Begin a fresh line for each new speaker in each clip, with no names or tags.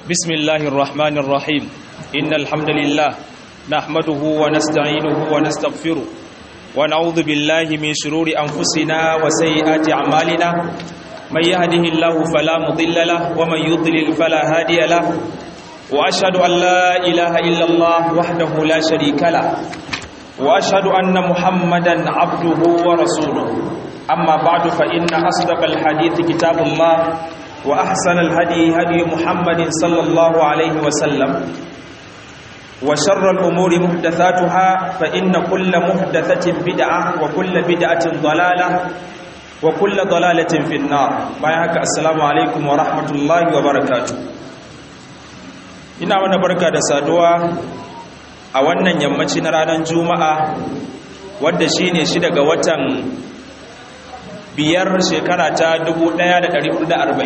بسم الله الرحمن الرحيم إن الحمد لله نحمده ونستعينه ونستغفره ونعوذ بالله من شرور أنفسنا وسيئات أعمالنا من يهده الله فلا مضل له ومن يضلل فلا هادي له وأشهد أن لا إله إلا الله وحده لا شريك له وأشهد أن محمدا عبده ورسوله أما بعد فإن أصدق الحديث كتاب الله وأحسن الهدي هدي محمد صلى الله عليه وسلم وشر الأمور محدثاتها فإن كل محدثة بدعة وكل بدعة ضلالة وكل ضلالة في النار بايعك السلام عليكم ورحمة الله وبركاته ina mana barka da saduwa a wannan yammaci na ranar juma'a wadda shine shi daga watan biyar shekara ta 1446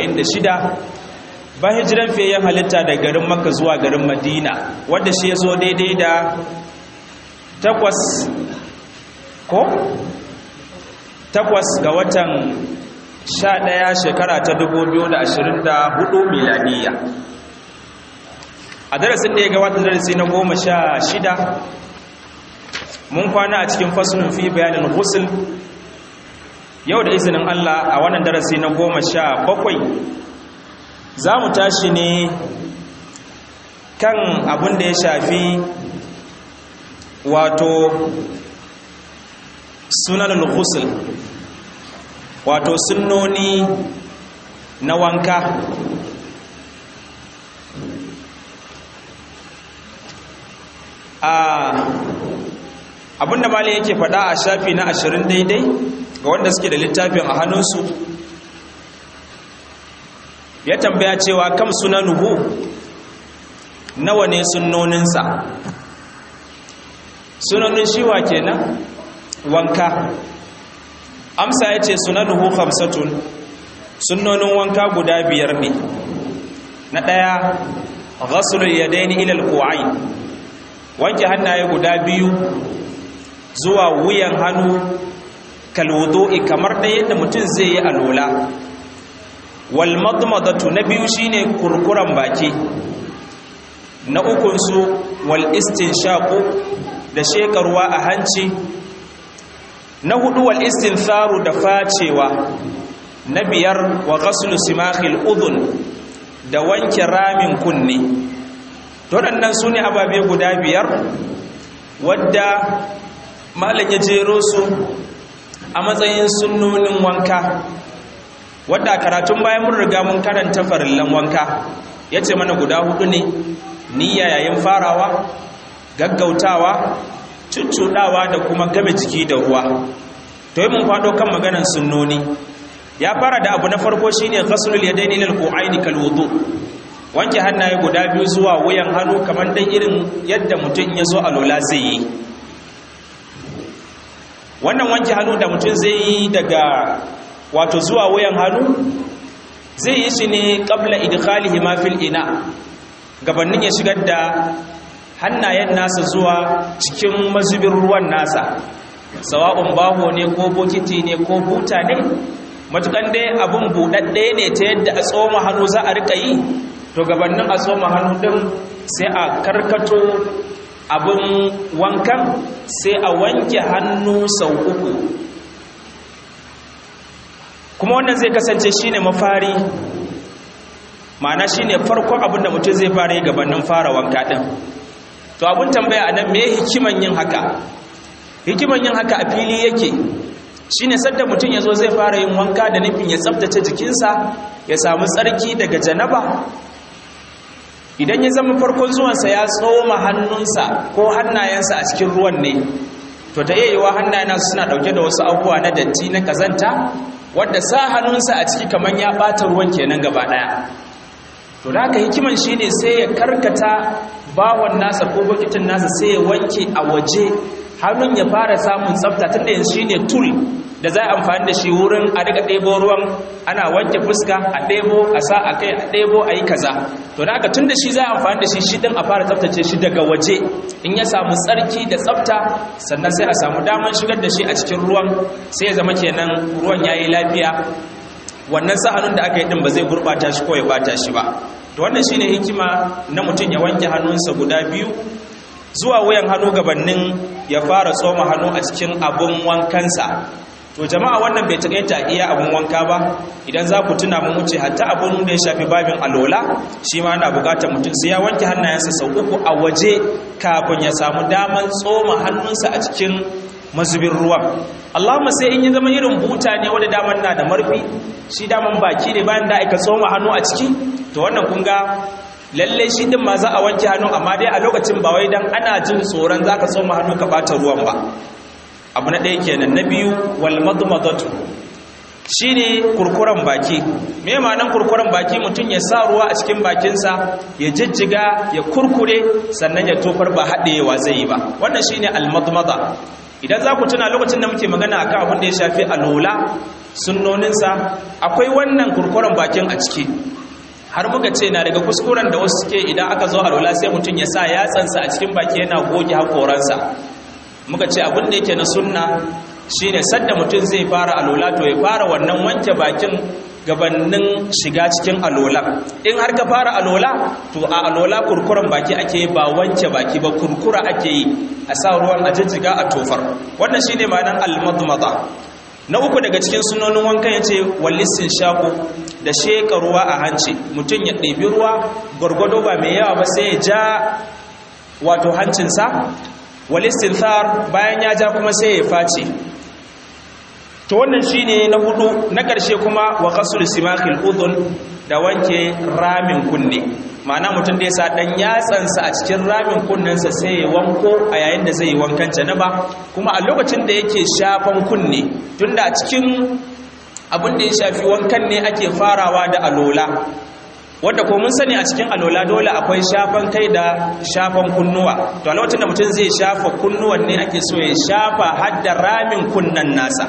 ba hijiran fiye halitta da garin maka zuwa garin madina wadda shi ya zo daidai da takwas ko? takwas ga watan sha ɗaya shekara ta 2024 miladiya a darasin da ya gabata darasi na goma sha shida mun kwana a cikin fasulun fi bayanin husul yau da izinin Allah a wannan darasi na goma sha bakwai za mu tashi ne kan abin da ya shafi wato sunanul ghusl wato sunnoni na wanka a abinda malin yake faɗa a shafi na ashirin daidai ga wanda suke da littafin a hannunsu ya tambaya cewa kam sunanuhu nawa ne sunnoninsa sunanin shiwa kenan wanka amsa ya ce sunanuhu hamsatun sunnonin wanka guda biyar ne na ɗaya ghasulul yadaini ilal ku'ain wanke hannaye guda biyu zuwa wuyan hannu kalwudu'i kamar da yadda mutum zai yi alola wal madmadatu na biyu shine kurkuran baki na ukun su wal istinshaqu da shekarwa a hanci na hudu wal istintharu da facewa na biyar wa ghaslu simakhil udhun da wanke ramin kunne to waɗannan su ne ababe guda biyar wadda malam ya jero su a matsayin sunnonin wanka wadda a karatun bayan mun riga mun karanta farillan wanka ya ce mana guda hudu ne niyya yayin farawa gaggautawa cuccuɗawa da kuma game jiki da ruwa to yi mun faɗo kan maganan sunnoni ya fara da abu na farko shine ghaslul yadaini lil qu'aini kal wudu wanke hannaye guda biyu zuwa wuyan hannu kamar dai irin yadda mutum ya zo alola zai yi wannan wanke hannu da mutum zai yi daga wato zuwa wuyan hannu zai yi shi ne ƙabla idkhalihi ma fil ina gabanin ya shigar da hannayen nasa zuwa cikin mazubin ruwan nasa sawa'un baho ne ko bokiti ne ko buta ne matukan dai abin buɗaɗɗe ne ta yadda a tsoma hannu za a rika yi to gabanin a tsoma hannu ɗin sai a karkato abin wankan sai a wanke hannu sau uku kuma wannan zai kasance shine mafari ma'ana shine farkon abin da mutum zai fara yi gabanin fara wanka ɗin to abin tambaya a nan me hikiman yin haka hikiman yin haka a fili yake shine sadda mutum ya zo zai fara yin wanka da nufin ya tsabtace jikinsa ya samu tsarki daga janaba idan ya zama farkon zuwansa ya tsoma hannunsa ko hannayensa a cikin ruwan ne to ta iya yiwa hannayen suna dauke da wasu abubuwa na datti na kazanta wadda sa hannunsa a ciki kamar ya ɓata ruwan kenan gaba ɗaya to da haka hikiman shine sai ya karkata bawon nasa ko bokitin nasa sai ya wanke a waje hannun ya fara samun tsafta tunda yanzu shine tool da za a amfani da shi wurin a daga ɗebo ruwan ana wanke fuska a ɗebo a sa a kai a ɗebo a yi kaza to da haka tun da shi za a amfani da shi shi ɗin a fara tsaftace shi daga waje in ya samu tsarki da tsafta sannan sai a samu damar shigar da shi a cikin ruwan sai ya zama kenan ruwan ya yi lafiya wannan sahanun da aka yi ɗin ba zai gurɓata shi ko ya ɓata shi ba to wannan shine hikima na mutum ya wanke hannunsa guda biyu zuwa wuyan hannu gabanin ya fara tsoma hannu a cikin abun wankansa to jama'a wannan bai takaita iya abun wanka ba idan za ku tuna mun wuce hatta abun da ya shafi babin alola shi ma ana bukatar mutum sai ya wanke hannayensa sau uku a waje kafin ya samu daman tsoma hannunsa a cikin mazubin ruwan Allahumma sai in yi zama irin buta ne wanda daman na da marfi shi daman baki ne bayan da aka tsoma hannu a ciki to wannan kun ga lalle shi din ma za a wanke hannu amma dai a lokacin ba wai dan ana jin tsoron zaka tsoma hannu ka bata ruwan ba abu na ɗaya kenan na biyu wal madmadatu shine kurkuren baki me ma'anar kurkuren baki mutum ya sa ruwa a cikin bakinsa ya jijjiga ya kurkure sannan ya tofar ba haɗewa zai yi ba wannan shine al madmada idan za ku tuna lokacin da muke magana akan abin da ya shafi alola sunnoninsa akwai wannan kurkuren bakin a ciki har muka ce na daga kuskuren da wasu suke idan aka zo alola sai mutum ya sa yatsansa a cikin baki yana goge hakoransa muka ce abin da yake na sunna shine sadda mutum zai fara alola to ya fara wannan wanke bakin gabanin shiga cikin alola in har ka fara alola to a alola kurkuren baki ake ba wanke baki ba kurkura ake yi a sa ruwan a jijjiga a tofar wannan shine ma'anar almadmada na uku daga cikin sunonin wankan ya ce wallissin shaku da sheka ruwa a hanci mutum ya ɗebi ruwa gwargwado ba mai yawa ba sai ya ja wato hancinsa walistin thar bayan ya ja kuma sai ya face to wannan shine na hudu na ƙarshe kuma wa qasul simakhil udhun da wanke ramin kunne ma'ana mutum da ya sa dan yatsansa a cikin ramin kunnensa sai ya wanko a yayin da zai yi wankan janaba kuma a lokacin da yake shafan kunne tunda a cikin abin da ya shafi wankan ne ake farawa da alola wadda ko mun sani a cikin alola dole akwai shafan kai da shafan kunnuwa to a lokacin da mutum zai shafa kunnuwan ne ake so ya shafa har da ramin kunnan nasa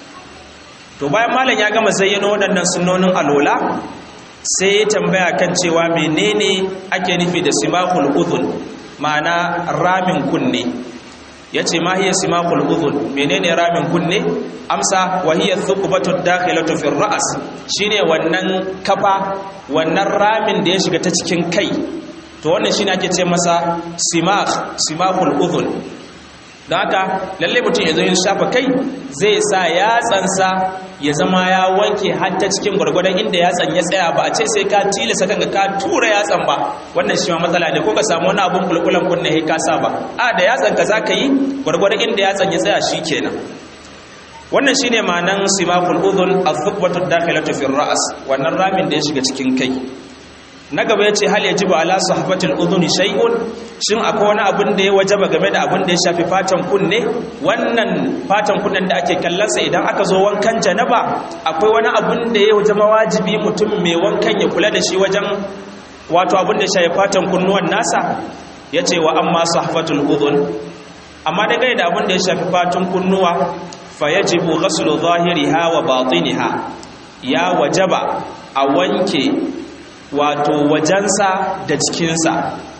to bayan malam ya gama zayyano waɗannan sunnonin alola sai ya tambaya kan cewa menene ake nufi da simahul udhun ma'ana ramin kunne yace ma hiya simahul udhun menene ramin kunne amsa wa hiya thuqbatu dakhilatu fi ra's shine wannan kafa wannan ramin da ya shiga ta cikin kai to wannan shine ake ce masa simah simahul udhun don haka lalle mutum ya zo yin shafa kai zai sa yatsansa ya zama ya wanke hatta cikin gwargwadon inda yatsan ya tsaya ba a ce sai ka tilasa kanka ka tura yatsan ba wannan shi ma matsala ne ko ka samu wani abun kulkulan kunne ka sa ba a da yatsan ka zaka yi gwargwadon inda yatsan ya tsaya shikenan wannan shine ma'anan simaqul udhun az-zuqbatu dakhilatu fi ras wannan ramin da ya shiga cikin kai na gaba ya ce hal ya jiba ala sahabatul udhuni shay'un shin akwai wani abin da ya wajaba game da abin da ya shafi fatan kunne wannan fatan kunnen da ake kallonsa idan aka zo wankan janaba akwai wani abin da ya wajaba wajibi mutum mai wankan ya kula da shi wajen wato abin da ya shafi fatan kunnuwan nasa ya ce wa amma sahabatul udhun amma da da abin da ya shafi fatan kunnuwa fa yajibu ghaslu zahiriha wa batiniha ya wajaba a wanke wato wajensa da cikinsa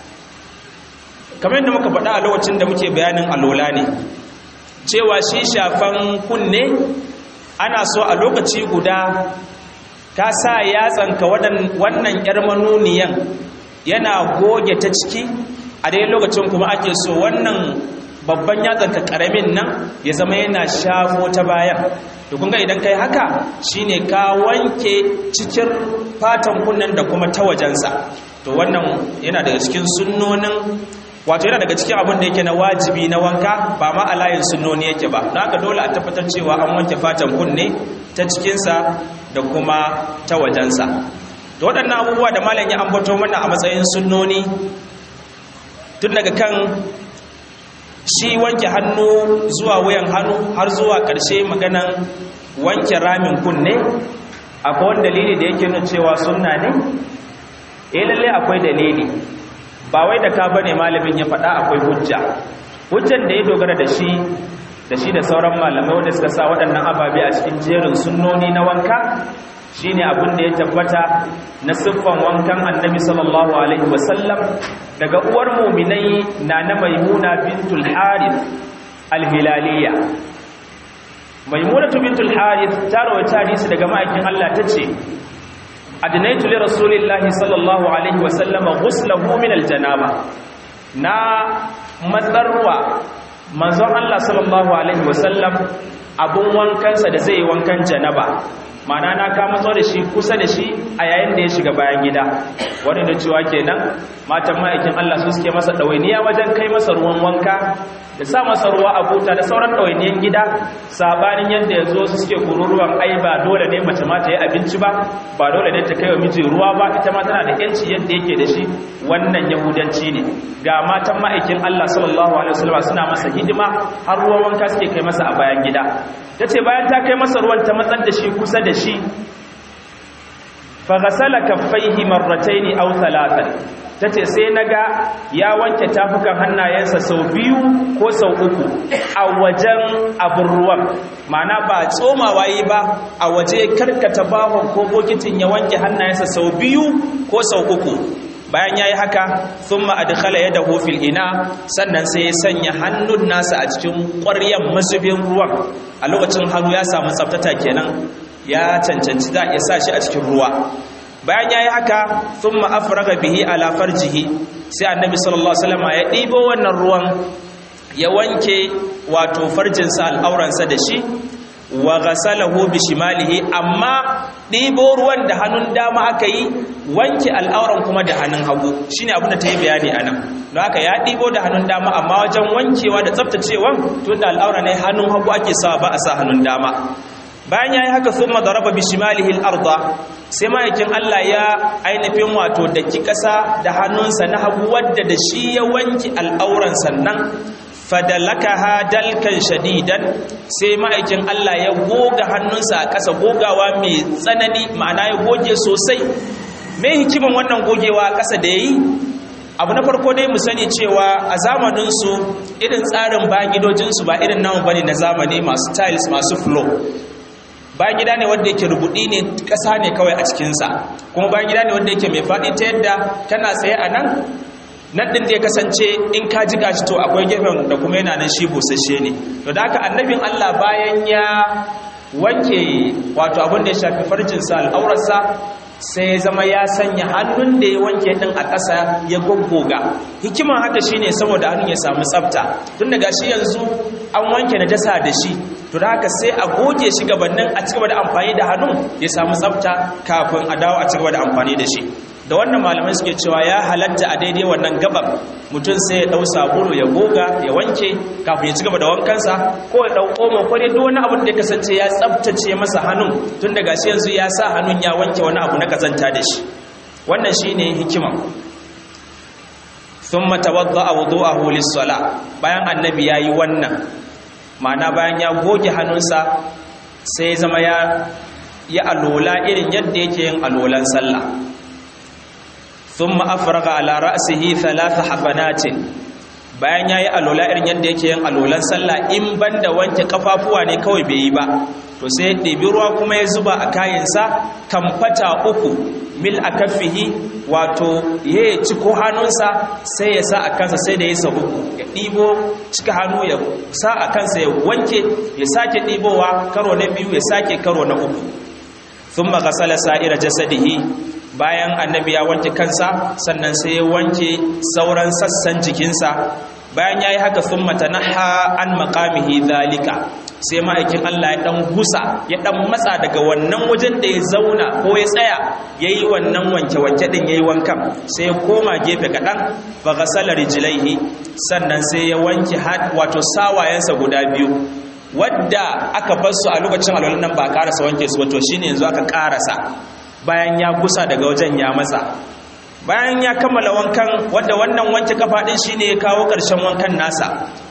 kamar yadda muka faɗa a lokacin da muke bayanin alola ne cewa shi shafan kunne ana so a lokaci guda ka sa yatsanka wannan yar manuniyan yana goge ta ciki a dai lokacin kuma ake so wannan babban yatsanka karamin nan ya zama yana shafo ta bayan to kun ga idan kai haka shine ka wanke cikin fatan kunnen da kuma ta wajensa to wannan yana daga cikin sunnonin wato yana daga cikin abin da yake na wajibi na wanka ba ma a layin sunnoni yake ba don haka dole a tabbatar cewa an wanke fatan kunne ta cikinsa da kuma ta wajensa da waɗannan abubuwa da malam ya ambato mana a matsayin sunnoni tun daga kan shi wanke hannu zuwa wuyan hannu har zuwa ƙarshe maganan wanke ramin kunne akwai wani dalili da yake nuna cewa sunna ne eh lalle akwai dalili ba wai da ka bane malamin ya faɗa akwai hujja hujjan da ya dogara da shi da shi da sauran malamai wanda suka sa waɗannan ababe a cikin jerin sunnoni na wanka shine abin da ya tabbata na siffan wankan annabi sallallahu alaihi wasallam daga uwar muminai na na maimuna bintul harith alhilaliya maimunatu bintul harith ta rawaita hadisi daga ma'aikin Allah tace adnaitu li rasulillahi sallallahu alaihi wa sallam ghuslahu min aljanaba na matsarwa manzon Allah sallallahu alaihi wa sallam abun wankansa da zai yi wankan janaba mana na ka matso da shi kusa da shi a yayin da ya shiga bayan gida wani da cewa kenan matan ma'aikin Allah su suke masa ɗawainiya wajen kai masa ruwan wanka da sa masa ruwa a buta da sauran ɗawainiyan gida sabanin yadda ya zo su suke kururuwan ai ba dole ne mace ma ta yi abinci ba ba dole ne ta kai wa miji ruwa ba ita ma tana da yanci yadda yake da shi wannan yahudanci ne ga matan ma'aikin Allah sallallahu alaihi wasallam suna masa hidima har ruwan wanka suke kai masa a bayan gida tace bayan ta kai masa ruwan ta matsar da shi kusa da shi fa ghasala kaffaihi marratayn aw thalathan tace sai naga ya wanke tafukan hannayensa sau biyu ko sau uku a wajen abin ruwan mana ba tsomawa yi ba a waje karkata bahon ko bokitin ya wanke hannayensa sau biyu ko sau uku bayan ya yi haka sun ma'adikala ya daho fil ina sannan sai ya sanya hannun nasa a cikin ƙwaryen masubin ruwan a lokacin hannu ya samu tsaftata kenan ya cancanci za a sa shi a cikin ruwa bayan ya yi haka sun ma'afiraga bihi alafar jihi sai annabi sallallahu alaihi ya ɗibo wannan ruwan ya wanke wato farjinsa al'auransa da shi wa ghasalahu bi shimalihi amma ɗibo ruwan da hannun dama aka yi wanke al'auran kuma da hannun hagu shine abin da ta yi bayani anan don haka ya ɗibo da hannun dama amma wajen wankewa da tsaftacewan tun da al'aura ne hannun hagu ake sawa ba a sa hannun dama bayan ya yi haka sun madaraba bi shimalihi al'arda sai ma'aikin Allah ya ainihin wato da ki ƙasa da hannunsa na hagu wadda da shi ya wanke al'auran sannan fadalakaha dalkan shadidan sai ma'aikin Allah ya goga hannunsa a ƙasa gogawa mai tsanani ma'ana ya goge sosai mai hikiman wannan gogewa a ƙasa da ya yi abu na farko dai mu sani cewa a zamaninsu irin tsarin bayan gidojinsu ba irin namu bane na zamani masu tiles masu flow bayan gida ne wanda yake rubudi ne ƙasa ne kawai a cikinsa kuma bayan gida ne wanda yake mai faɗi ta yadda kana tsaye a nan nan ɗin da ya kasance in ka ji gashi to akwai gefen da kuma yana nan shi busasshe ne to da haka annabin Allah bayan ya wanke wato abin da ya shafi farjinsa al'aurarsa sai zama ya sanya hannun da ya wanke ɗin a ƙasa ya goggoga hikiman haka shine saboda hannun ya samu tsafta tun daga shi yanzu an wanke na dasa da shi to da haka sai a goge shi gabanin a cigaba da amfani da hannun ya samu tsafta kafin a dawo a cigaba da amfani da shi da wannan malamai suke cewa ya halatta a daidai wannan gabar mutum sai ya dau sabulu ya goga ya wanke kafin ya cigaba da wankansa ko ya dau omo ko dai duk wani abin da ya kasance ya tsaftace masa hannun tun daga shi yanzu ya sa hannun ya wanke wani abu na kazanta da shi wannan shine hikima thumma tawadda'a wudu'ahu lis-sala bayan annabi yayi wannan ma'ana bayan ya goge hannunsa sai zama ya ya alola irin yadda yake yin alolan sallah thumma afraga ala ra'sihi thalatha habanatin bayan yayi alola irin yadda yake yin alolan sallah in banda wanke kafafuwa ne kawai bai yi ba to sai ɗebi ruwa kuma ya zuba a kayansa kamfata uku mil a kafihi wato ya ci ko hannunsa sai ya sa a kansa sai da ya sa uku ya ɗibo cika hannu ya sa a kansa ya wanke ya sake ɗibowa karo na biyu ya sake karo na uku sun magasala sa'ira jasadihi bayan annabi ya wanke kansa sannan sai ya wanke sauran sassan jikinsa bayan ya yi haka sun matanaha an makamihi zalika sai ma'aikin Allah ya ɗan gusa ya ɗan matsa daga wannan wajen da ya zauna ko ya tsaya ya yi wannan wanke-wanke ɗin ya yi wankan sai ya koma gefe kaɗan ba ga salar jilaihi sannan sai ya wanke wato sawayensa guda biyu wadda aka bar su a lokacin alwalin nan ba karasa wanke su wato shine yanzu aka karasa bayan ya gusa daga wajen ya matsa bayan ya kammala wankan wadda wannan wanke kafa din shine ya kawo ƙarshen wankan nasa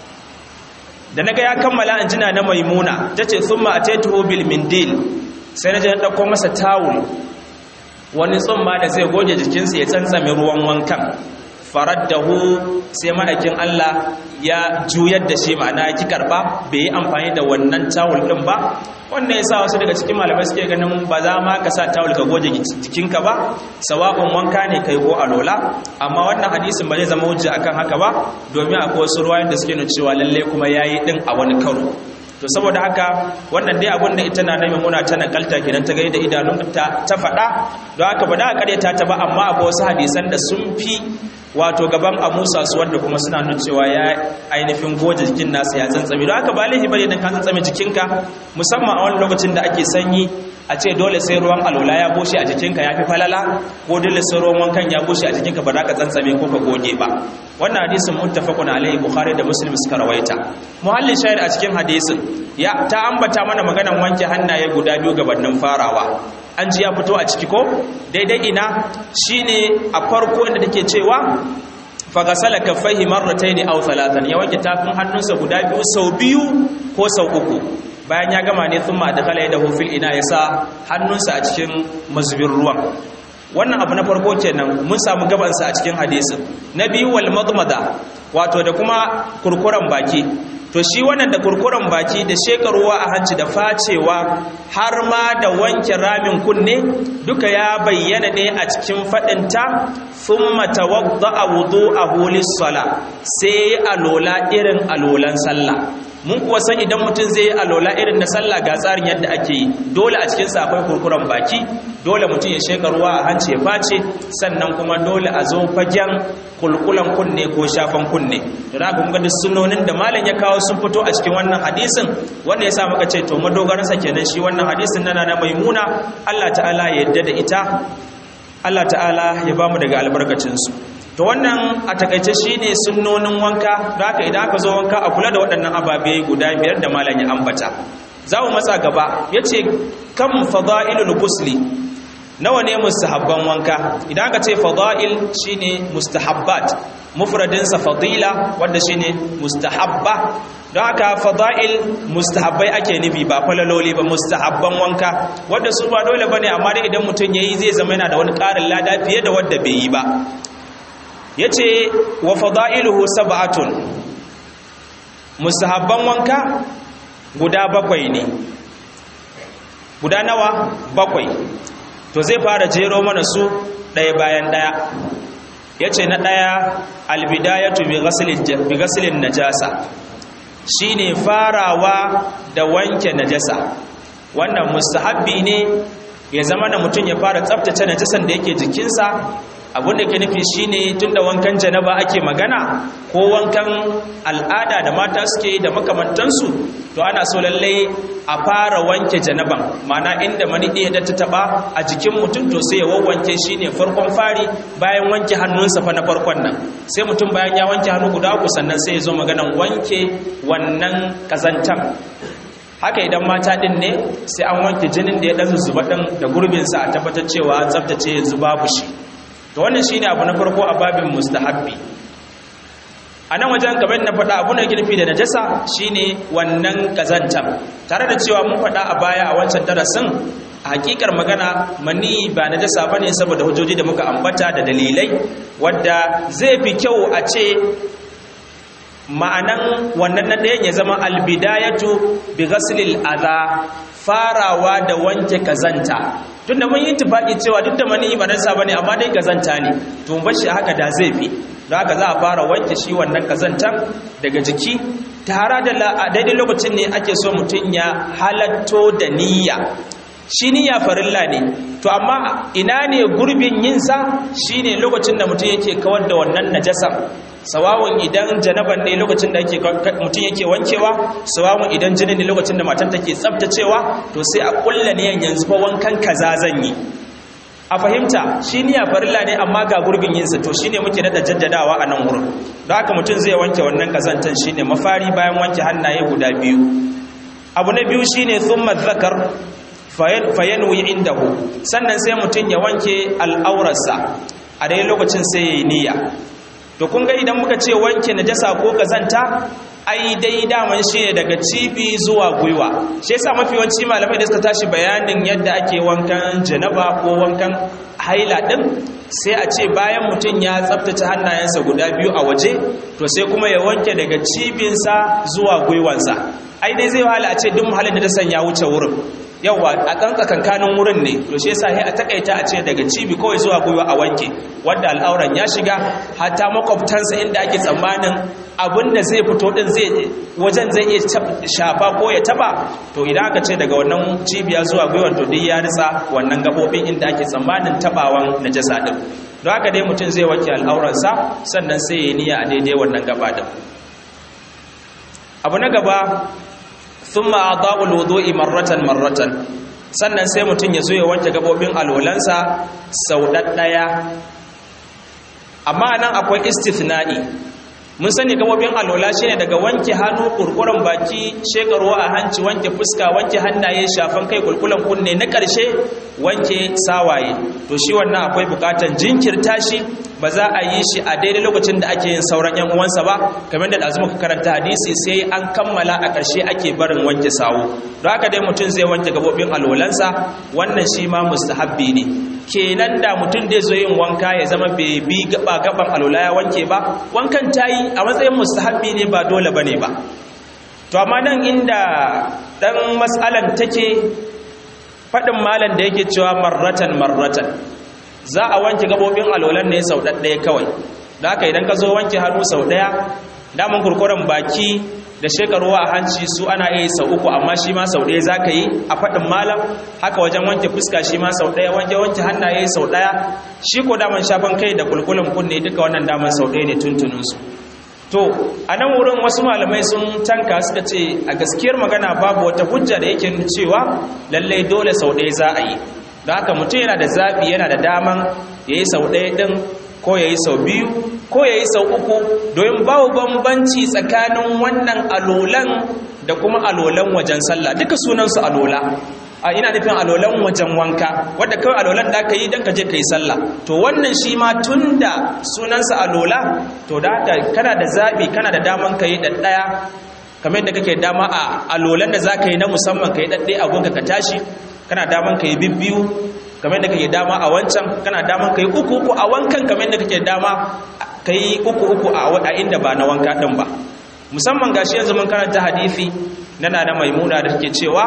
da naga ya kammala an jina na maimuna tace thumma ataituhu bil mindil sai na je na dauko masa tawul wani tsumma da zai goge jikinsa ya tsantsame ruwan wankan faraddahu sai ma'aikin Allah ya juyar da shi ma'ana ki karba bai yi amfani da wannan tawul din ba wannan yasa wasu daga cikin malamai suke ganin ba za ma ka sa tawul ka goge jikinka ba sawa'un wanka ne kai ko alola amma wannan hadisin ba zai zama hujja akan haka ba domin akwai wasu ruwayoyin da suke nuna cewa lalle kuma yayi din a wani karo to saboda haka wannan dai abin da ita na nemi muna ta nakalta kenan ta gaida idanun ta ta faɗa don haka ba da karyata ta ba amma akwai wasu hadisan da sun fi wato gaban a musa su wanda kuma suna nuna cewa ya ainihin goje jikin nasa ya tsantsame don haka ba laifi bane dan ka tsantsame jikinka musamman a wani lokacin da ake sanyi a ce dole sai ruwan alola ya bushe a jikinka ya fi falala ko dole sai ruwan wankan ya bushe a jikinka ba za ka tsantsame ko ka goge ba wannan hadisin muttafaqun alaihi bukhari da muslim suka rawaita muhallin shahid a cikin hadisin ya ta ambata mana maganan wanke hannaye guda biyu gabanin farawa an ji ya fito a ciki ko daidai ina shine a farko inda take cewa fagasala kaffaihi marrataini aw thalathan ya wanke tafin hannunsa guda biyu sau biyu ko sau uku bayan ya gama ne thumma adkhala yadahu fil ina yasa hannunsa a cikin mazubin ruwan wannan abu na farko kenan mun samu gabansa a cikin hadisin na biyu wal madmada wato da kuma kurkuran baki to shi wannan da kurkuren baki da shekaruwa a hanci da facewa har ma da wanke ramin kunne duka ya bayyana ne a cikin faɗinta sun matawadda a wudu a hulis sala sai alola irin alolan sallah mun kuwa san idan mutum zai yi alola irin na sallah ga tsarin yadda ake yi dole a cikinsa akwai kurkuren baki dole mutum ya sheka ruwa a hanci ya face sannan kuma dole a zo fagen kulkulan kunne ko shafan kunne da na kuma ga sunonin da malam ya kawo sun fito a cikin wannan hadisin wanda ya sa muka ce to madogaransa kenan shi wannan hadisin nana na maimuna Allah ta'ala ya yadda da ita Allah ta'ala ya bamu daga albarkacinsu to wannan a takaice shine sunnonin wanka da haka idan aka zo wanka a kula da waɗannan ababe guda biyar da malam ya ambata za mu matsa gaba yace kam fada'ilul ghusli nawa ne mustahabban wanka idan aka ce fada'il shine mustahabbat mufradin sa fadila wanda shine mustahabba don haka fada'il mustahabbai ake nufi ba falaloli ba mustahabban wanka wanda su ba dole bane amma dai idan mutum yayi zai zama yana da wani ƙarin lada fiye da wanda bai yi ba ya ce wa fada'iluhu sab'atun musahabban wanka guda bakwai ne guda nawa bakwai to zai fara jero mana su ɗaya bayan ɗaya ya ce na ɗaya albidayatu bi gasilin najasa shi ne farawa da wanke najasa wannan musahabbi ne ya zama da mutum ya fara tsabtace najasan da yake jikinsa abinda ke nufi shine tunda wankan janaba ake magana ko wankan al'ada da mata suke da makamantansu to ana so lallai a fara wanke janaban mana inda mani ɗaya da ta taba a jikin mutum to sai ya wawwanke shine farkon fari bayan wanke hannunsa fa na farkon nan sai mutum bayan ya wanke hannu guda uku sannan sai ya zo maganan wanke wannan kazantan haka idan mata din ne sai an wanke jinin da ya ɗan zuba ɗin da gurbinsa a tabbatar cewa tsaftace yanzu babu shi to wannan shine abu na farko a babin mustahabbi a nan wajen kamar na faɗa abu na girfi da najasa shine wannan kazantar tare da cewa mun faɗa a baya a wancan darasin a hakikar magana mani ba najasa bane saboda hujjoji da muka ambata da dalilai wadda zai fi kyau a ce ma'anan wannan na ɗayan ya zama albidayatu bi ghaslil adha farawa da wanke kazanta tunda mun yi tufaki cewa duk da mani ba nasa bane amma dai kazanta ne to mun bashi haka da zai fi don haka za a fara wanke shi wannan kazantan daga jiki tare da daidai lokacin ne ake so mutum ya halatto da niyya shi niyya farilla ne to amma ina ne gurbin yinsa shine lokacin da mutum yake kawar da wannan najasar sawawun idan janaban ne lokacin da mutum yake wankewa sawawun idan jinin ne lokacin da matan take tsabtacewa to sai a kulla ne yanzu fa wankan kaza zan yi a fahimta shi niyya farilla ne amma ga gurbin yinsa to shine muke da jaddadawa a nan wurin don haka mutum zai wanke wannan kazantan shine mafari bayan wanke hannaye guda biyu abu na biyu shine thumma zakar fayanwi indahu sannan sai mutum ya wanke al'aurarsa a dai lokacin sai ya yi niyya to kun ga idan muka ce wanke najasa ko kazanta ai dai daman shi ne daga cibi zuwa gwiwa shi yasa mafi yawanci malamai da suka tashi bayanin yadda ake wankan janaba ko wankan haila din sai a ce bayan mutum ya tsaftace hannayensa guda biyu a waje to sai kuma ya wanke daga cibinsa zuwa gwiwansa ai dai zai wahala a ce duk muhallin da ta sanya wuce wurin yauwa a ɗan tsakankanin wurin ne to shi yasa sai a takaita a ce daga cibi kawai zuwa gwiwa a wanke wanda al'auran ya shiga hatta makwabtansa inda ake tsammanin abinda zai fito din zai wajen zai iya shafa ko ya taba to idan aka ce daga wannan cibiya zuwa gwiwar to duk ya ritsa wannan gabobin inda ake tsammanin tabawan najasa din don haka dai mutum zai wanke al'auransa sannan sai ya niyya a daidai wannan gaba din abu na gaba thumma adaa'ul wudu'i marratan marratan sannan sai mutum ya zo ya wanke gabobin alwalansa sau ɗaɗɗaya amma nan akwai istithna'i mun sani gabobin alwala shine daga wanke hannu kurkuren baki shekarwa a hanci wanke fuska wanke hannaye shafan kai kulkulan kunne na ƙarshe wanke sawaye to shi wannan akwai bukatan jinkirta shi ba za a yi shi a daidai lokacin da ake yin sauran yan uwansa ba kamar da azuma ka karanta hadisi sai an kammala a ƙarshe ake barin wanke sawu don haka dai mutum zai wanke gabobin alwalansa wannan shi ma mustahabbi ne kenan da mutum dai zo yin wanka ya zama bai bi gaba gaban alwala ya wanke ba wankan tayi a matsayin mustahabbi ne ba dole bane ba to amma nan inda dan mas'alan take fadin malam da yake cewa marratan marratan za a wanke gabobin alwalan ne sau ɗaya kawai da haka idan ka zo wanke hannu sau ɗaya damun kurkuren baki da shekaruwa a hanci su ana iya sau uku amma shi ma sau ɗaya za ka yi a faɗin malam haka wajen wanke fuska shi ma sau ɗaya wanke wanke hannaye sau ɗaya shi ko daman shafan kai da kulkulin kunne duka wannan daman sau ɗaya ne tuntuninsu to a nan wurin wasu malamai sun tanka suka ce a gaskiyar magana babu wata hujja da yake cewa lallai dole sau ɗaya za a yi don haka mutum yana da zaɓi yana da daman ya yi sau ɗaya ɗin ko ya yi sau biyu ko ya yi sau uku domin babu bambanci tsakanin wannan alolan da kuma alolan wajen sallah duka sunansu alola a ina nufin alolan wajen wanka wadda kawai alolan da ka yi don ka je ka yi sallah to wannan shi ma tun da sunansa alola to da haka kana da zaɓi kana da daman ka yi ɗaɗɗaya kamar yadda kake dama a alolan da za ka yi na musamman ka yi ɗaɗɗaya a gunka ka tashi kana daman ka yi bibbiyu kamar da kake dama a wancan kana daman ka yi uku uku a wankan kamar da kake dama ka yi uku uku a inda ba na wanka ɗin ba musamman gashi yanzu mun karanta hadisi na na maimuna da take cewa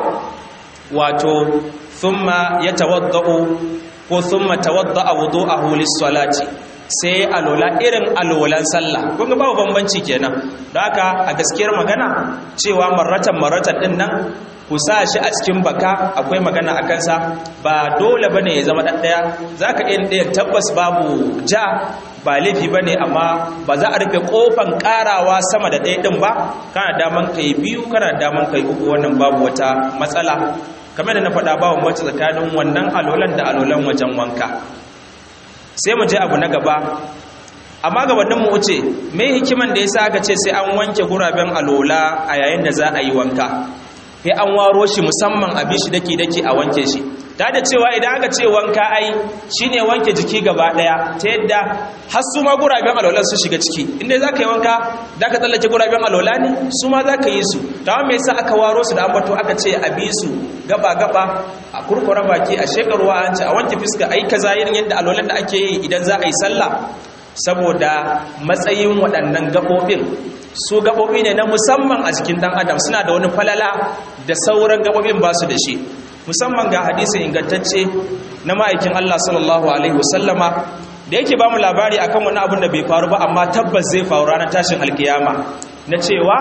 wato thumma yatawaddau ko thumma tawadda'a wudu'ahu lis-salati sai alola irin alolan sallah kun ga babu bambanci kenan don haka a gaskiyar magana cewa marratan marratan din nan ku sa shi a cikin baka akwai magana a kansa ba dole ba ne ya zama ɗaɗɗaya za ka iya ɗaya tabbas babu ja ba laifi ba ne amma ba za a rufe ƙofan ƙarawa sama da ɗaya ɗin ba kana daman ka yi biyu kana daman ka yi uku wannan babu wata matsala kamar da na faɗa babu mace tsakanin wannan alolan da alolan wajen wanka sai mu je abu na gaba amma gabanin mu wuce me hikiman da yasa aka ce sai an wanke guraben alola a yayin da za a yi wanka sai an waro shi musamman a bishi dake dake a wanke shi ta da cewa idan aka ce wanka ai shine wanke jiki gaba daya ta yadda har su ma guraben alolan su shiga ciki inda za ka yi wanka za ka tsallake guraben alola ne su ma za ka yi su ta me yasa aka waro su da ambato aka ce a bi su gaba gaba a kurkura baki a shekarwa an ce a wanke fuska ai kaza irin yadda alolan da ake yi idan za a yi sallah saboda matsayin waɗannan gaɓoɓin su gaɓoɓi ne na musamman a jikin ɗan adam suna da wani falala da sauran gaɓoɓin ba su da shi musamman ga hadisi ingantacce na ma'aikin Allah sallallahu alaihi wasallama da yake ba mu labari akan wani abin da bai faru ba amma tabbas zai faru ranar tashin alkiyama na cewa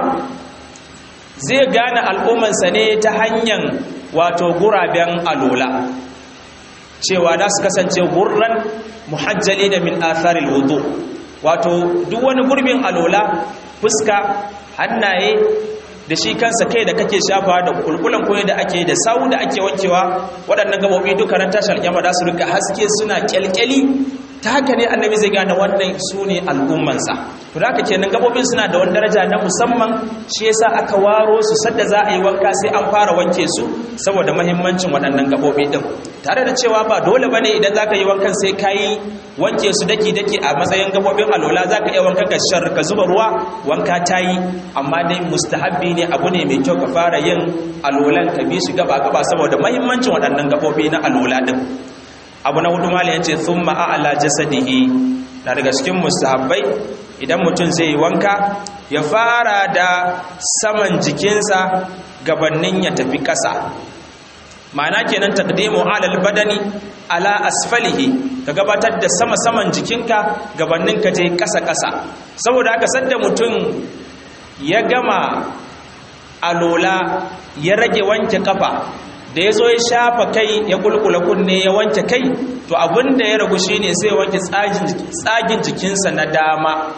zai gane al'ummansa ne ta hanyar wato guraben alola cewa da su kasance gurran muhajjali da min atharil wudu wato duk wani gurbin alola fuska hannaye da shi kansa kai da kake shafa da kulkulan koyi da ake da sawu da ake wankewa waɗannan gabobi duka ran tashar kyamma da su rika haske suna kyalkyali ta haka ne annabi zai gane wannan su ne al'ummansa to da haka kenan gabobin suna da wani daraja na musamman shi yasa aka waro su sadda za a yi wanka sai an fara wanke su saboda mahimmancin waɗannan gabobi din tare da cewa ba dole bane idan zaka yi wankan sai kayi wanke su daki daki a matsayin gabobin alola zaka iya wanka ka shar ka zuba ruwa wanka tayi amma dai mustahabbi ne abu ne mai kyau ka fara yin alolan ka bi shi gaba gaba saboda mahimmancin waɗannan gabobi na alola din abu na hudu mali yace thumma a'la jasadihi na daga cikin mustahabbai idan mutum zai yi wanka ya fara da saman jikinsa gabanin ya tafi ƙasa ma'ana kenan taqdimu alal badani ala asfalihi ka gabatar da sama saman jikinka gabanin ka je ƙasa ƙasa saboda haka sadda mutum ya gama alola ya rage wanke kafa da ya zo ya shafa kai ya kulkula kunne ya wanke kai to abinda ya ragu shine sai wanke tsagin jikinsa na dama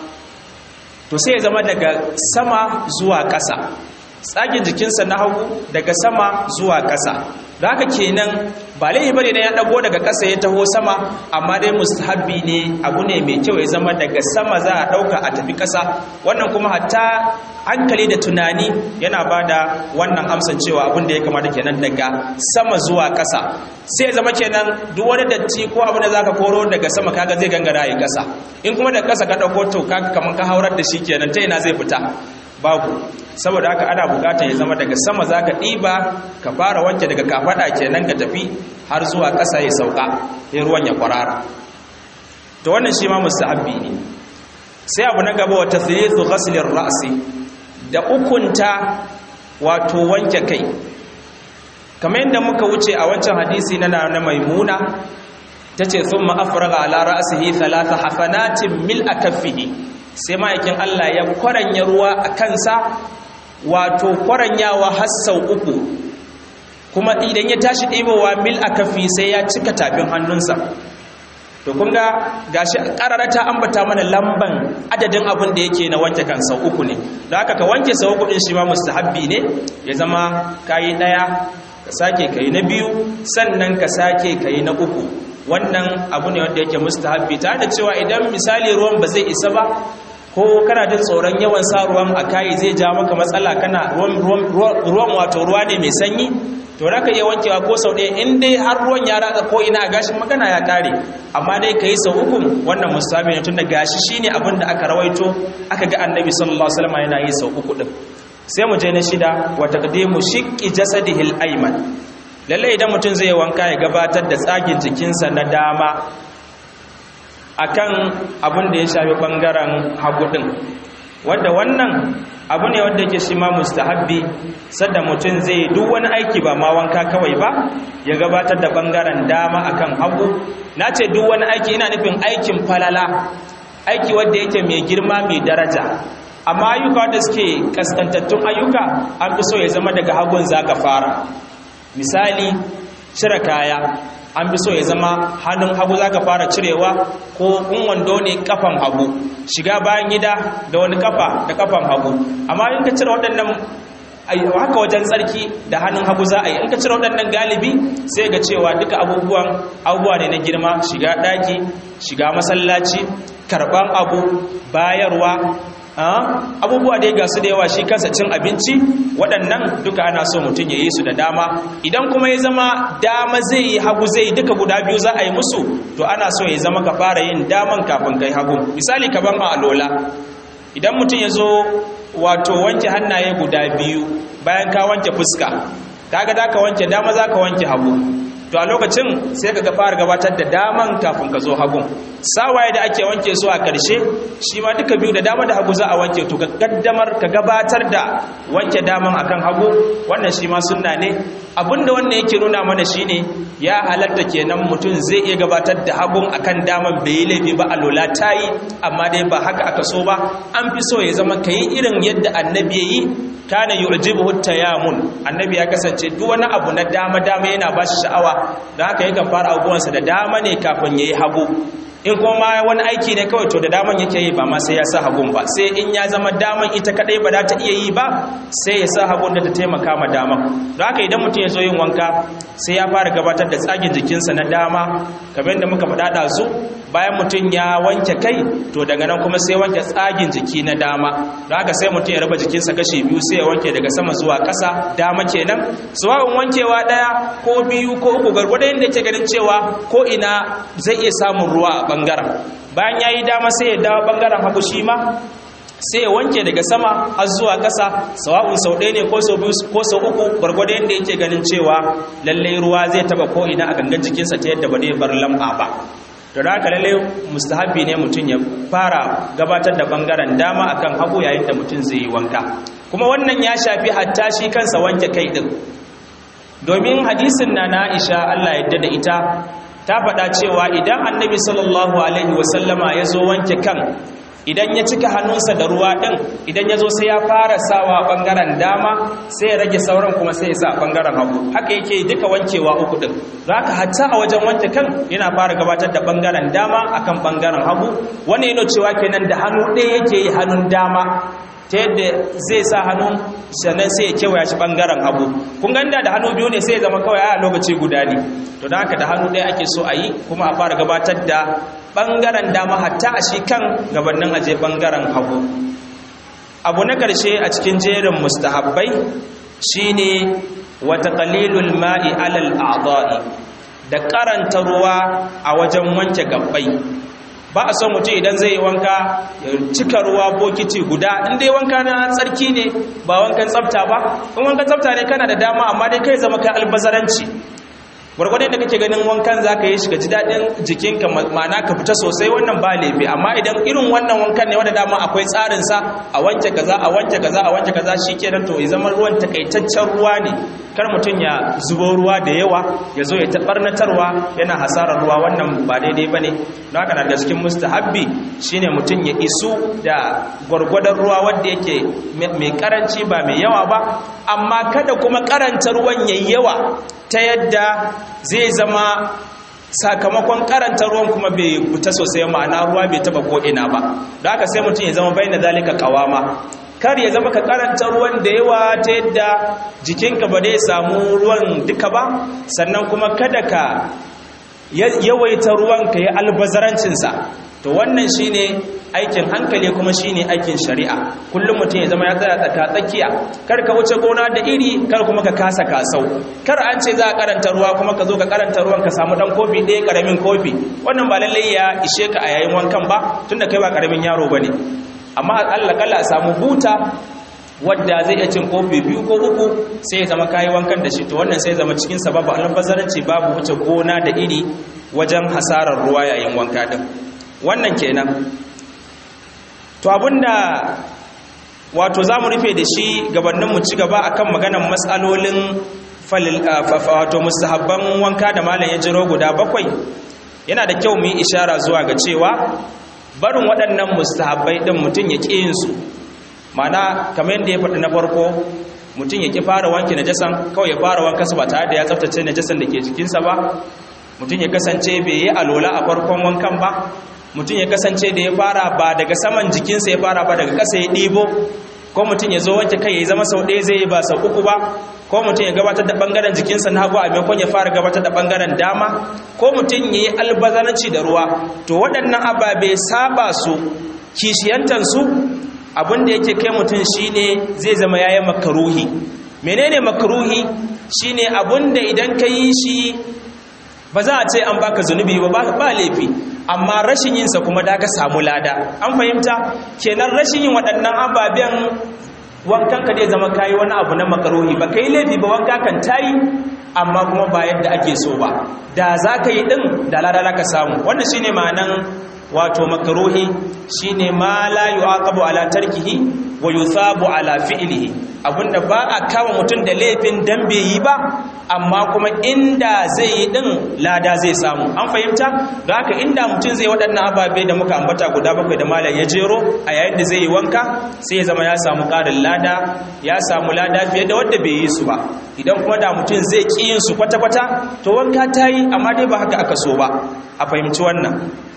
to sai ya zama daga sama zuwa ƙasa tsagin jikinsa na hagu daga sama zuwa ƙasa da haka kenan ba laifi bane ya dago daga ƙasa ya taho sama amma dai mustahabbi ne abu ne mai kyau ya zama daga sama za a ɗauka a tafi ƙasa wannan kuma hatta hankali da tunani yana ba da wannan amsan cewa abin da ya kamata kenan daga sama zuwa ƙasa sai ya zama kenan duk wani datti ko abin da za ka koro daga sama kaga zai gangara yi ƙasa in kuma da ƙasa ka ɗauko to kaga kamar ka haurar da shi kenan ta ina zai fita babu saboda haka ana bukatar ya zama daga sama za ka ɗiba ka fara wanke daga kafaɗa kenan ka tafi har zuwa ƙasa ya sauka ya ruwan ya kwarara to wannan shi ma mustahabbi ne sai abu na gaba wa tathlithu ghaslir ra'si da ukunta wato wanke kai kamar yadda muka wuce a wancan hadisi na na maimuna tace thumma afraga ala ra'sihi thalatha hafanatin mil akaffihi sai ma'aikin Allah ya kwaranya ruwa a kansa wato kwaranyawa har sau uku kuma idan ya tashi ɗebowa mil a kafi sai ya cika tafin hannunsa to kun ga gashi ƙarara ta ambata mana lamban adadin abin da yake na wanke kan sau uku ne da haka ka wanke sau uku ɗin shi ma mustahabbi ne ya zama kayi ɗaya ka sake kayi na biyu sannan ka sake kayi na uku wannan abu ne wanda yake mustahabbi ta da cewa idan misali ruwan ba zai isa ba ko kana jin tsoron yawan sa ruwan a kayi zai ja maka matsala kana ruwan wato ruwa ne mai sanyi to da ka iya wankewa ko sau ɗaya in dai har ruwan ya ratsa ko ina a gashin magana ya kare amma dai ka yi sau uku wannan mustahabbi ne tun da gashi shine abin da aka rawaito aka ga annabi sallallahu alaihi wasallam yana yi sau uku din sai mu je na shida wa taqdimu shiqqi jasadihil ayman lalle idan mutum zai wanka ya gabatar da tsagin jikinsa na dama akan abin da ya shafi bangaren hagu din wanda wannan abu ne wanda yake shi ma mustahabbi sadda mutum zai duk wani aiki ba ma wanka kawai ba ya gabatar da bangaren dama akan hagu na ce duk wani aiki ina nufin aikin falala aiki wanda yake mai girma mai daraja amma ayyuka da suke kaskantattun ayyuka an fi so ya zama daga hagun zaka fara misali cire kaya an fi so ya zama hannun hagu za ka fara cirewa ko in wando ne kafan hagu shiga bayan gida da wani kafa da kafan hagu amma in ka cire waɗannan haka wajen tsarki da hannun hagu za a yi in ka cire waɗannan galibi sai ga cewa duka abubuwan abubuwa ne na girma shiga ɗaki shiga masallaci karɓan abu bayarwa abubuwa da ya gasu da yawa shi kansa cin abinci waɗannan duka ana so mutum ya yi su da dama idan kuma ya zama dama zai yi hagu zai duka guda biyu za a yi musu to ana so ya zama ka fara yin daman kafin kai hagu misali ka ban a alola idan mutum ya zo wato wanke hannaye guda biyu bayan ka wanke fuska kaga da ka wanke dama za ka wanke hagu to a lokacin sai ka fara gabatar da daman kafin ka zo hagun sawaye da ake wanke su a ƙarshe shi ma duka biyu da dama da hagu za a wanke to ka kaddamar ka gabatar da wanke daman akan hagu wannan shi ma sunna ne abinda wannan yake nuna mana shine ya halatta kenan mutum zai iya gabatar da hagun akan daman bai yi laifi ba alola ta yi amma dai ba haka aka so ba an fi so ya zama ka yi irin yadda annabi ya yi kana yu'jibuhu tayamun annabi ya kasance duk wani abu na dama dama yana ba shi sha'awa don haka yakan fara abubuwansa da dama ne kafin yayi hagu in kuma wani aiki ne kawai to da daman yake yi ba ma sai ya sa hagun ba sai in ya zama daman ita kadai ba za ta iya yi ba sai ya sa hagun da ta taimaka ma daman don haka idan mutum ya zo yin wanka sai ya fara gabatar da tsagin jikinsa na dama kamar yadda muka faɗa ɗazu bayan mutum ya wanke kai to daga nan kuma sai wanke tsagin jiki na dama don haka sai mutum ya raba jikinsa kashi biyu sai ya wanke daga sama zuwa ƙasa dama kenan suwa'un wankewa ɗaya ko biyu ko uku gargwado yadda yake ganin cewa ko ina zai iya samun ruwa a ɓangaren bayan ya yi dama sai ya dawo ɓangaren hagu shi ma sai ya wanke daga sama har zuwa ƙasa sawa'un sau ɗaya ne ko sau biyu ko sau uku gwargwado yadda yake ganin cewa lallai ruwa zai taba ko ina a gangan jikinsa ta yadda ba zai bar lamba ba da haka lallai mustahabbi ne mutum ya fara gabatar da bangaren dama akan hagu yayin da mutum zai yi wanka kuma wannan ya shafi hatta shi kansa wanke kai din domin hadisin na na Aisha Allah yadda da ita ta faɗa cewa idan annabi sallallahu alaihi wasallama ya zo wanke kan idan ya cika hannunsa da ruwa ɗin idan ya zo sai ya fara sawa ɓangaren dama sai ya rage sauran kuma sai ya sa ɓangaren hagu haka yake duka wankewa uku ɗin za ka hatta a wajen wanke kan yana fara gabatar da ɓangaren dama akan ɓangaren hagu wani yana cewa kenan da hannu ɗaya yake yi hannun dama ta yadda zai sa hannun sannan sai ya kewaya shi ɓangaren hagu kun ganda da hannu biyu ne sai ya zama kawai a lokaci guda ne to da haka da hannu ɗaya ake so a yi kuma a fara gabatar da ɓangaren dama hatta a shi kan gabanin aje ɓangaren hagu abu na ƙarshe a cikin jerin mustahabbai shine wata qalilul ma'i alal a'dha'i da karanta ruwa a wajen wanke gabbai ba a son mutum idan zai yi wanka ya cika ruwa bokiti guda in dai wanka na tsarki ne ba wankan tsafta ba in wankan tsafta ne kana da dama amma dai kai zama kai albazaranci gwargwadon da kake ganin wankan za ka yi shi ka ji daɗin jikinka ma'ana ka fita sosai wannan ba laifi amma idan irin wannan wankan ne wanda dama akwai tsarinsa a wanke kaza a wanke kaza a wanke kaza shi kenan to ya zama ruwan takaitaccen ruwa ne kar mutum ya zubo ruwa da yawa ya zo ya taɓarnatarwa yana hasarar ruwa wannan ba daidai ba ne don haka daga cikin mustahabbi shine mutum ya isu da gwargwadon ruwa wanda yake mai karanci ba mai yawa ba amma kada kuma karanta ruwan yayi yawa ta yadda zai zama sakamakon karanta ruwan kuma bai fita sosai ma'ana ruwa bai taba ko'ina ba da haka sai mutum ya zama bai na zalika kawama kar ya zama ka karanta ruwan da yawa ta yadda jikinka ba dai samu ruwan duka ba sannan kuma kada ka yawaita ruwan ka yi albazarancinsa to wannan shine aikin hankali kuma shine aikin shari'a kullum mutum ya zama ya tsaya tsaka tsakiya kar ka wuce gona da iri kar kuma ka kasa kasau kar an ce za a karanta ruwa kuma ka zo ka karanta ruwan ka samu dan kofi ɗaya karamin kofi wannan ba lallai ya ishe ka a yayin wankan ba tunda kai ba karamin yaro bane amma Allah kalla a samu buta wadda zai iya cin kofi biyu ko uku sai ya zama kayi wankan da shi to wannan sai ya zama cikin sababu albazaranci babu wuce gona da iri wajen hasarar ruwa yayin wanka din wannan kenan to abinda wato za mu rufe da shi gabanin mu ci gaba akan maganan matsalolin wato mustahabban wanka da malam ya jiro guda bakwai yana da kyau mu yi ishara zuwa ga cewa barin waɗannan mustahabbai ɗin mutum ya ƙi yinsu mana kamar yadda ya faɗi na farko mutum ya ƙi fara wanke najasan kawai ya fara wanka su ba tare da ya tsaftace najasan da ke jikinsa ba mutum ya kasance bai yi alola a farkon wankan ba mutum ya kasance da ya fara ba daga saman jikinsa ya fara ba daga ƙasa ya ɗibo ko mutum ya zo wanke kai ya zama sau ɗaya zai yi ba sau uku ba ko mutum ya gabatar da ɓangaren jikinsa na hagu a maimakon ya fara gabatar da ɓangaren dama ko mutum ya yi albazanci da ruwa to waɗannan ababe saba su kishiyantansu abinda yake kai mutum shine zai zama yayi makaruhi menene makaruhi shine abinda idan ka yi shi ba za a ce an baka zunubi ba ba laifi amma rashin yinsa kuma da ka samu lada an fahimta kenan rashin yin waɗannan ababen wankan ka zai zama kayi wani abu na makaruhi ba kai laifi ba wanka kan tayi amma kuma ba yadda ake so ba da za ka yi ɗin da lada za ka samu wannan shine ma'anan wato makaruhi shine ma la yu'aqabu ala tarkihi wa yuthabu ala fi'lihi abinda ba a kama mutum da laifin dan bai yi ba amma kuma inda zai yi din lada zai samu an fahimta don haka inda mutum zai waɗannan ababe da muka ambata guda bakwai da malam ya jero a yayin da zai yi wanka sai ya zama ya samu ƙarin lada ya samu lada fiye da wanda bai yi su ba idan kuma da mutum zai ƙi yin su kwata-kwata to wanka ta yi amma dai ba haka aka so ba a fahimci wannan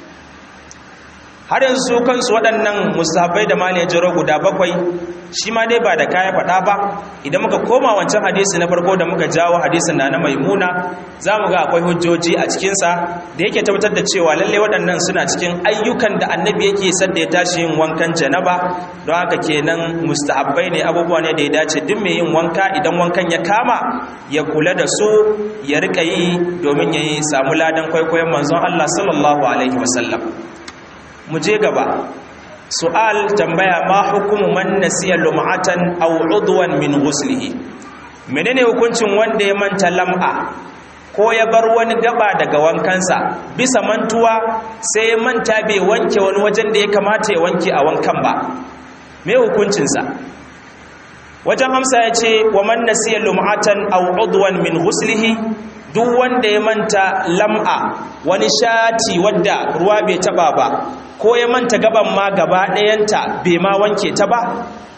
har yanzu kansu waɗannan musahabai da mali ya jiro guda bakwai shi ma dai ba da kaya faɗa ba idan muka koma wancan hadisi na farko da muka jawo hadisin na na maimuna za mu ga akwai hujjoji a cikinsa da yake tabbatar da cewa lallai waɗannan suna cikin ayyukan da annabi yake sadda ya tashi yin wankan janaba don haka kenan mustahabbai ne abubuwa ne da ya dace duk mai yin wanka idan wankan ya kama ya kula da su ya riƙa yi domin ya yi samu ladan kwaikwayon manzon Allah sallallahu alaihi wasallam mu je gaba su'al tambaya ma hukumu man nasiya lum'atan aw udwan min ghuslihi menene hukuncin wanda ya manta lam'a ko ya bar wani gaba daga wankansa bisa mantuwa sai ya manta bai wanke wani wajen da ya kamata ya wanke a wankan ba me hukuncinsa wajen amsa ya ce wa man nasiya lum'atan aw udwan min ghuslihi duk wanda ya manta lam'a wani shati wadda ruwa bai taba ba ko ya manta gaban ma gaba ɗayanta bai ma wanke ta ba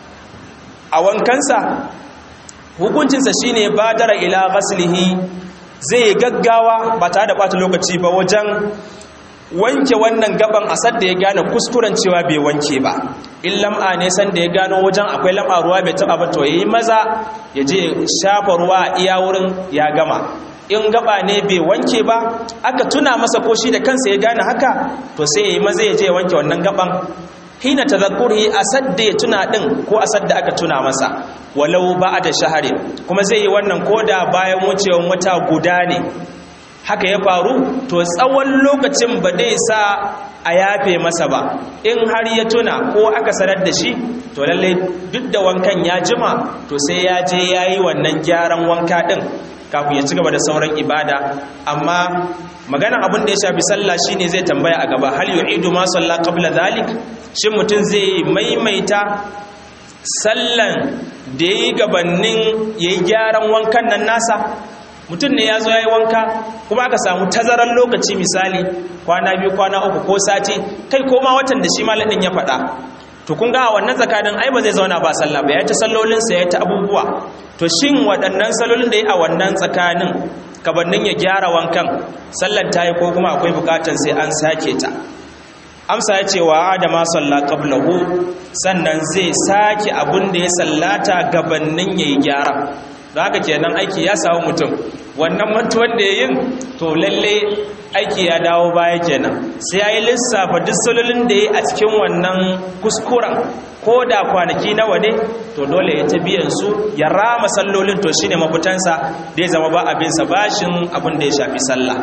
a wankansa hukuncinsa shine badara ila ghaslihi zai gaggawa ba tare da ɓata lokaci ba wajen wanke wannan gaban asad da ya gane kuskuren cewa bai wanke ba in lam'a ne san da ya gano wajen akwai lam'a ruwa bai taba ba to yayi maza ya je shafa ruwa iya wurin ya gama in gaba ne bai wanke ba aka tuna masa ko shi da kansa ya gane haka to sai yayi maza ya je ya wanke wannan gaban hina tadhakkuri asad da ya tuna din ko asad da aka tuna masa walau ba'da shahari kuma zai yi wannan koda bayan wucewan wata guda ne haka ya faru to tsawon lokacin ba dai sa a yafe masa ba in har ya tuna ko aka sanar da shi to lallai duk da wankan ya jima to sai ya je ya yi wannan gyaran wanka ɗin kafin ya ci gaba da sauran ibada amma maganan abin da ya shafi sallah shine zai tambaya a gaba hal yu'idu ma salla qabla dhalik shin mutum zai maimaita sallan da yayi gabanin yayi gyaran wankan nan nasa mutum ne ya zo ya yi wanka kuma aka samu tazarar lokaci misali kwana biyu kwana uku ko sati kai koma watan da shi malamin ya faɗa to kun ga wannan tsakanin ai ba zai zauna ba sallah ba ya ta sallolinsa ya ta abubuwa to shin waɗannan sallolin da ya a wannan tsakanin kabannin ya gyara wankan sallar ta yi ko kuma akwai bukatar sai an sake ta amsa ya ce wa adama salla qablahu sannan zai sake abun da ya sallata gabannin yayi gyara don haka kenan aiki ya samu mutum wannan mantuwan da ya yin to lalle aiki ya dawo baya kenan sai ya yi lissafa duk salolin da ya a cikin wannan kuskuren ko da kwanaki nawa ne to dole ya ta biyan su ya rama sallolin to shine mafitansa da ya zama ba abinsa bashin abin da ya shafi sallah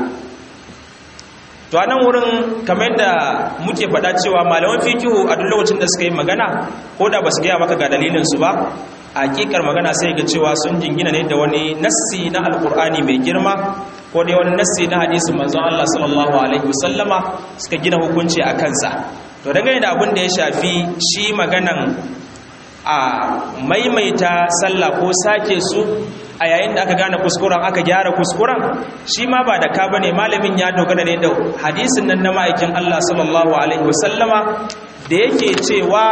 to a nan wurin kamar da muke faɗa cewa malaman fikihu a duk lokacin da suka yi magana ko da ba su gaya maka ga dalilinsu ba a hakikar magana sai ga cewa sun jingina ne da wani nassi na alkur'ani mai girma ko dai wani nassi na hadisin manzon Allah sallallahu alaihi wasallama suka gina hukunci a kansa to dangane da abin da ya shafi shi maganan a maimaita sallah ko sake su a yayin da aka gane kuskuren aka gyara kuskuren shi ma ba da ka bane malamin ya dogara ne da hadisin nan na ma'aikin Allah sallallahu alaihi wasallama da yake cewa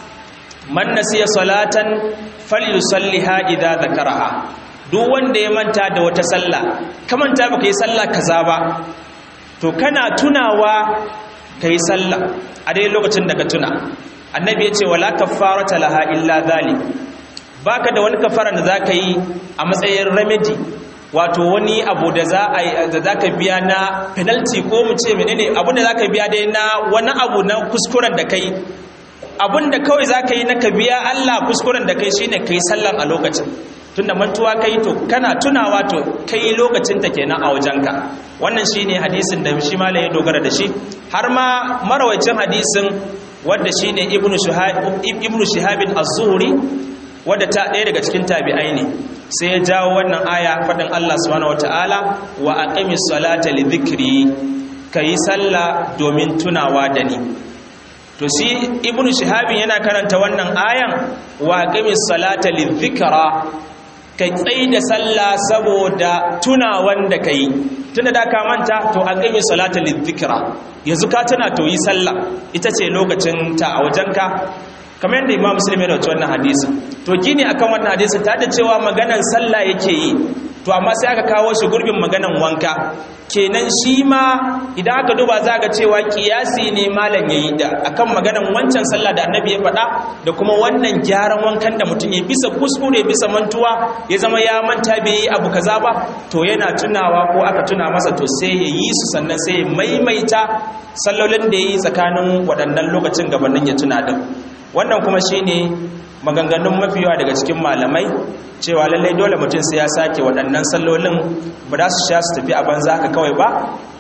man nasiya salatan falyusalliha idza dhakaraha duk wanda ya manta da wata sallah ka manta baka yi sallah kaza ba to kana tunawa kai sallah a dai lokacin da ka tuna annabi ya ce wala kaffarata laha illa dhalik baka da wani kafara da zaka yi a matsayin remedy wato wani abu da za a da zaka biya na penalty ko mu ce menene abu da zaka biya dai na wani abu na kuskuren da kai abun da kawai zaka yi na ka biya Allah kuskuren da kai shine kai sallan a lokacin tunda mantuwa kai to kana tunawa to kai lokacin ta kenan a wajenka wannan shine hadisin da shi malai ya dogara da shi har ma marawacin hadisin wanda shine ibnu shihab ibnu shihab az-zuhri wadda ta ɗaya daga cikin tabi'ai ne sai ya jawo wannan aya faɗin Allah subhanahu wataala wa aqimis salata li dhikri kayi sallah domin tunawa da ni to shi ibnu shihabin yana karanta wannan ayan wa aqimis salata li dhikra kai tsayi da sallah saboda tunawan da kai tunda da ka manta to aqimis salata li dhikra yanzu ka tuna to yi sallah ita ce lokacin ta a wajenka kamar yadda imam muslim ya dauki wannan hadisi to gini akan wannan hadisi ta da cewa maganan sallah yake yi to amma sai aka kawo shi gurbin maganan wanka kenan shi ma idan aka duba za ga cewa kiyasi ne malam yayi da akan maganan wancan sallah da annabi ya faɗa da kuma wannan gyaran wankan da mutum ya bisa kuskure bisa mantuwa ya zama ya manta bai yi abu kaza ba to yana tunawa ko aka tuna masa to sai ya yi su sannan sai ya maimaita sallolin da ya yi tsakanin waɗannan lokacin gabanin ya tuna din wannan kuma shine maganganun mafi yawa daga cikin malamai cewa lallai dole mutum sai ya sake waɗannan sallolin ba za su sha su tafi a banza haka kawai ba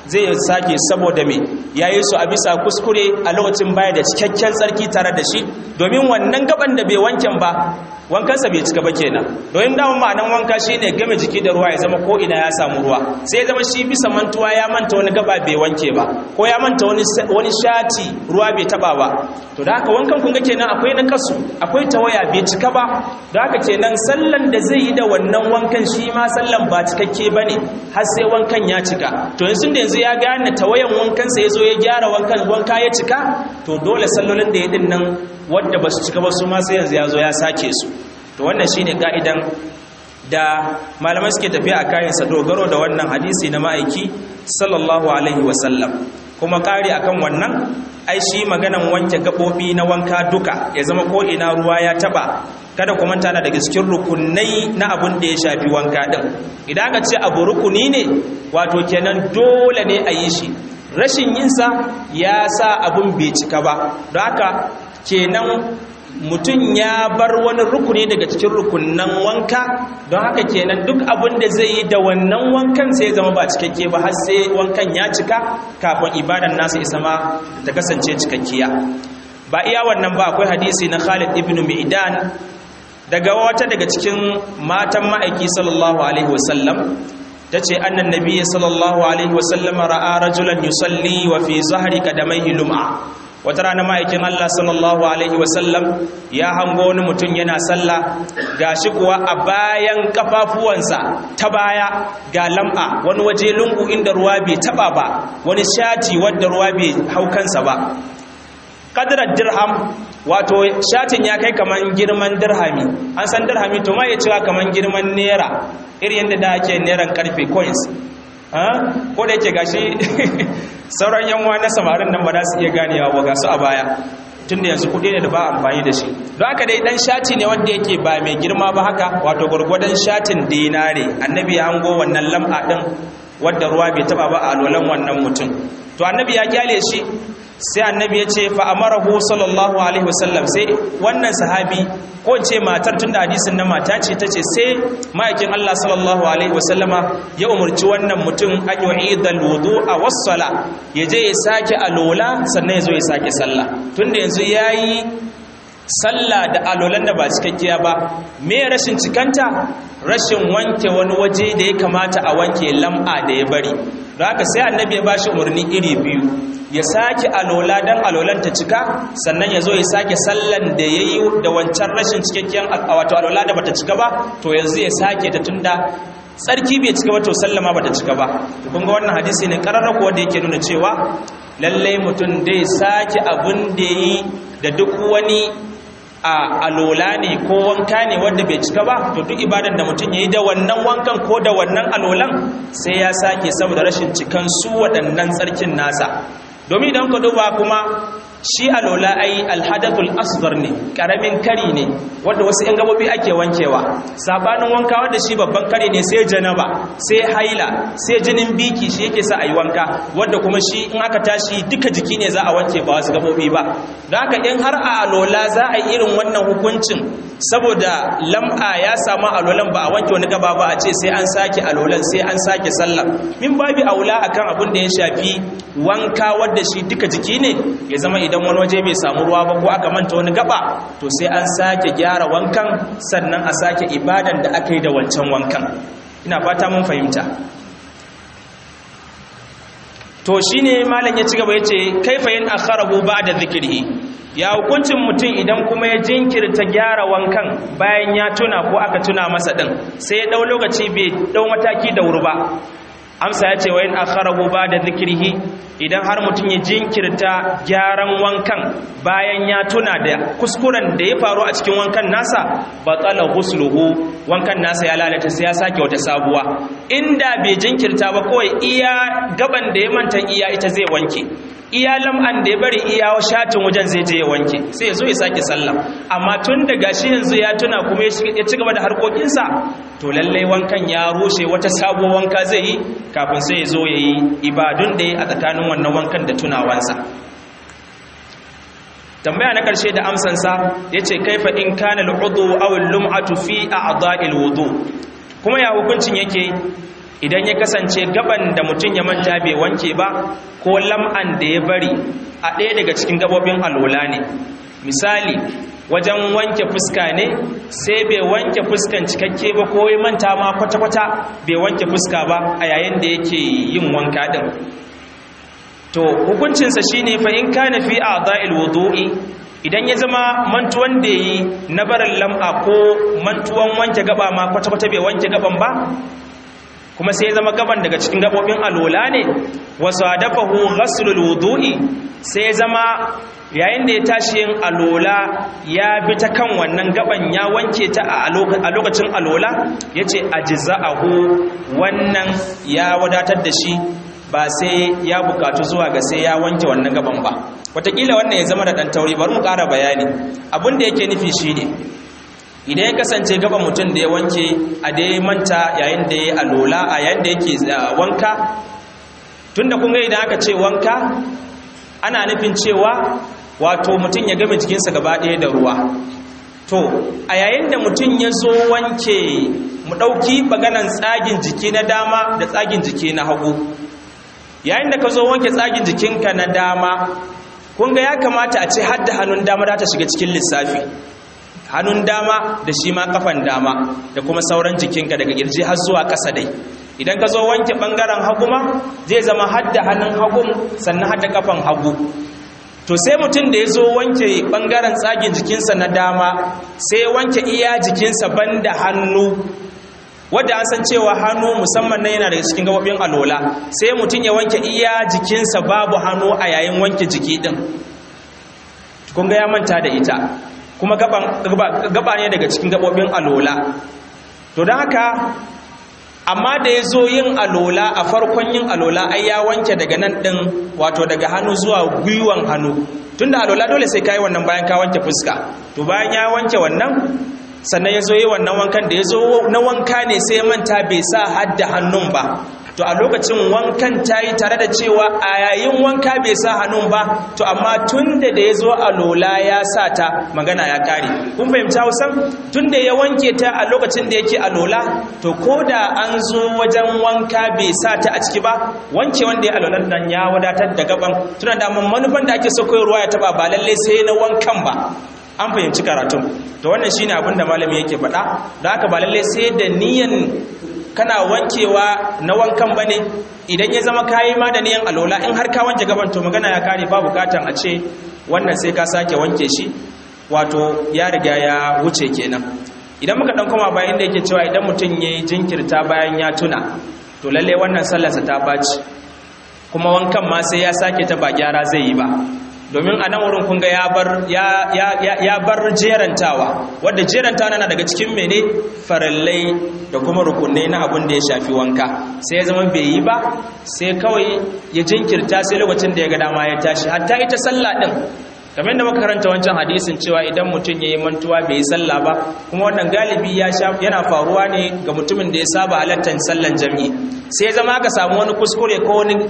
zai sake saboda me yayi su a bisa kuskure a lokacin baya da cikakken tsarki tare da shi domin wannan gaban da bai wanken ba wankansa bai cika ba kenan domin dama ma'anan wanka shine game jiki da ruwa ya zama ko ina ya samu ruwa sai ya zama shi bisa mantuwa ya manta wani gaba bai wanke ba ko ya manta wani wani shati ruwa bai taba ba to da haka wankan kun ga kenan akwai na kasu akwai tawaya bai cika ba da haka kenan sallan da zai yi da wannan wankan shi ma sallan ba cikakke bane har sai wankan ya cika to yanzu da yanzu ya gane tawayan wankan sa yazo ya gyara wankan wanka ya cika to dole sallolin da ya din nan wanda ba su cika ba su ma sai yanzu ya zo ya sake su to wannan shine ka'idan da malamai suke tafiya a kayansa dogaro da wannan hadisi na ma'aiki sallallahu alaihi wasallam kuma kari akan wannan ai shi maganan wanke gabobi na wanka duka ya zama ko ina ruwa ya taba kada kuma tana daga cikin rukunai na abun da ya shafi wanka din idan aka ce abu rukuni ne wato kenan dole ne a yi shi rashin yinsa ya sa abun bai cika ba don haka kenan mutum ya bar wani rukuni daga cikin rukunan wanka don haka kenan duk abin da zai yi da wannan wankan sai zama ba cikakke ba har sai wankan ya cika kafin ibadan nasa isa ma ta kasance cikakkiya ba iya wannan ba akwai hadisi na Khalid ibn Mi'dan daga wata daga cikin matan ma'aiki sallallahu alaihi wasallam tace annan nabiyyi sallallahu alaihi wasallam ra'a rajulan yusalli wa fi zahri qadamaihi lum'a wata rana ma'aikin Allah sallallahu Alaihi wasallam ya hango wani mutum yana sallah ga shi kuwa a bayan kafafuwansa ta baya ga lam'a wani waje lungu inda ruwa bai taba ba wani shati wadda ruwa bai haukansa ba kadirar dirham wato shatin ya kai kaman girman dirhami an san dirhami to ma ya cewa kaman girman naira irin yadda da ake neran karfe coins ko da yake gashi sauran yanwa na samarin nan ba za su iya ganewa ba ga su a baya tun da yanzu kudi ne da ba amfani da shi don haka dai dan shati ne wanda yake ba mai girma ba haka wato gwargwadon shatin dinare annabi ya hango wannan lam'a din wadda ruwa bai taba ba a lolan wannan mutum to annabi ya kyale shi sai annabi ya ce fa amarahu sallallahu alaihi wasallam sai wannan sahabi ko in ce matar tunda hadisin na mata ce tace sai ma'aikin Allah sallallahu alaihi wasallama ya umurci wannan mutum an yu'idal wudu'a was-sala yaje ya sake alola sannan ya zo ya sake sallah tunda yanzu yayi sallah da alolan da ba cikakkiya ba me rashin cikanta rashin wanke wani waje da ya kamata a wanke lam'a da ya bari don haka sai annabi ya bashi umarni iri biyu ya sake alola don alolan ta cika sannan ya zo ya sake sallan da ya yi da wancan rashin cikakken wato alola da bata cika ba to yanzu ya sake ta tunda tsarki bai cika ba to sallama bata cika ba kun ga wannan hadisi ne kararraku wanda yake nuna cewa lallai mutum dai sake abin da yi da duk wani a alola ne ko wanka ne wanda bai cika ba to duk ibadan da mutum ya yi da wannan wankan ko da wannan alolan sai ya sake saboda rashin cikan su waɗannan tsarkin nasa domin idan ka duba kuma shi alola ai alhadathul asghar ne karamin kari ne wanda wasu yan gabobi ake wankewa sabanin wanka wanda shi babban kari ne sai janaba sai haila sai jinin biki shi yake sa ayi wanka wanda kuma shi in aka tashi duka jiki ne za a wanke ba wasu gabobi ba don haka in har a alola za a yi irin wannan hukuncin saboda lam'a ya samu alolan ba a wanke wani gaba ba a ce sai an sake alolan sai an sake sallah min babi aula akan abin da ya shafi wanka wadda shi duka jiki ne ya zama idan wani waje bai samu ruwa ba ko aka manta wani gaba to sai an sake gyara wankan sannan a sake ibadan da aka yi da wancan wankan ina fata mun fahimta to shine malam ya ci gaba yace kaifa yin akharahu ba'da dhikrihi ya hukuncin mutum idan kuma ya jinkirta gyara wankan bayan ya tuna ko aka tuna masa din sai ya dau lokaci bai dau mataki da wuri ba amsa ya ce wa yin akharahu ba da zikirhi idan har mutum ya jinkirta gyaran wankan bayan ya tuna da kuskuren da ya faru a cikin wankan nasa batsala husluhu wankan nasa ya lalata sai ya sake wata sabuwa inda bai jinkirta ba kawai iya gaban da ya manta iya ita zai wanke iya lam'an da ya bari iya shatin wajen zai je ya wanke sai ya zo ya sake sallah amma tun da gashi yanzu ya tuna kuma ya ci gaba da harkokinsa to lallai wankan ya rushe wata sabuwar wanka zai yi kafin sai ya zo ya yi ibadun da ya a tsakanin wannan wankan da tunawansa tambaya na ƙarshe da amsansa ya ce kaifa in kana al'udu aw al-lum'atu fi a'dha'il wudu kuma ya hukuncin yake idan ya kasance gaban da mutum ya manta bai wanke ba ko lam'an da ya bari a ɗaya daga cikin gabobin alola ne misali wajen wanke fuska ne sai bai wanke fuskan cikakke ba ko ya manta ma kwata-kwata bai wanke fuska ba a yayin da yake yin wanka din to hukuncinsa shine fa in kana fi a'dha'il wudu'i idan ya zama mantuwan da yi na barin lam'a ko mantuwan wanke gaba ma kwata-kwata bai wanke gaban ba kuma sai ya zama gaban daga cikin gabobin alola ne wasu adafahu ghaslul wudu'i sai ya zama yayin da ya tashi yin alola ya bi ta kan wannan gaban ya wanke ta a lokacin alola ya ce ajiza'ahu wannan ya wadatar da shi ba sai ya bukatu zuwa ga sai ya wanke wannan gaban ba wataƙila wannan ya zama da ɗan tauri bari mu ƙara bayani abin da yake nufi shi ne idan ya kasance gaban mutum da ya wanke a da ya manta yayin da ya alola a yayin da yake wanka tun da kun ga idan aka ce wanka ana nufin cewa wato mutum ya game jikinsa gaba ɗaya da ruwa to a yayin da mutum ya zo wanke mu ɗauki maganan tsagin jiki na dama da tsagin jiki na hagu yayin da ka zo wanke tsagin jikinka na dama kun ga ya kamata a ce hadda hannun dama za ta shiga cikin lissafi hannun dama da shi ma kafan dama da kuma sauran jikinka daga girji har zuwa ƙasa dai idan ka zo wanke ɓangaren hagu ma zai zama hadda hannun hagun sannan hadda kafan hagu to sai mutum da ya zo wanke ɓangaren tsagin jikinsa na dama sai wanke iya jikinsa banda hannu wadda an san cewa hannu musamman na yana daga cikin gababin alola sai mutum ya wanke iya jikinsa babu hannu a yayin wanke jiki din kun ga ya manta da ita kuma gaba ne daga cikin gababin alola to don haka amma da ya zo yin alola a farkon yin alola ai ya wanke daga nan ɗin wato daga hannu zuwa gwiwan hannu tun da alola dole sai ka yi wannan bayan ka wanke fuska to bayan ya wanke wannan sannan ya zo yi wannan wankan da ya zo na wanka ne sai manta bai sa hadda hannun ba to a lokacin wankan ta yi tare da cewa a yayin wanka bai sa hannun ba to amma tun da da ya zo a lola ya sa ta magana ya kare kun fahimta hausan tun da ya wanke ta a lokacin da yake a lola to ko da an zo wajen wanka bai sa ta a ciki ba wanke wanda ya alolan nan ya wadatar da gaban tuna da manufan da ake so koyarwa ya taba ba lallai sai na wankan ba an fahimci karatun to wannan shine abin da malami yake faɗa da haka ba lalle sai da niyan kana wankewa na wankan bane idan ya zama kayi ma da niyan alola in har ka wanke gaban to magana ya kare ba bukatan a ce wannan sai ka sake wanke shi wato ya riga ya wuce kenan idan muka dan koma bayan da yake cewa idan mutum yayi jinkirta bayan ya tuna to lalle wannan sallarsa ta baci kuma wankan ma sai ya sake ta ba gyara zai yi ba domin a nan wurin kunga ya bar jerantawa wadda jerantawa na daga cikin mene farallai da kuma rukunai na abin da ya shafi wanka sai ya zama bai yi ba sai kawai ya jinkirta sai lokacin da ya ga dama ya tashi hatta ita sallah din kamar da muka karanta wancan hadisin cewa idan mutum ya yi mantuwa bai yi sallah ba kuma wannan galibi yana faruwa ne ga mutumin da ya saba halattar sallan jami'i sai ya zama aka samu wani kuskure ko wani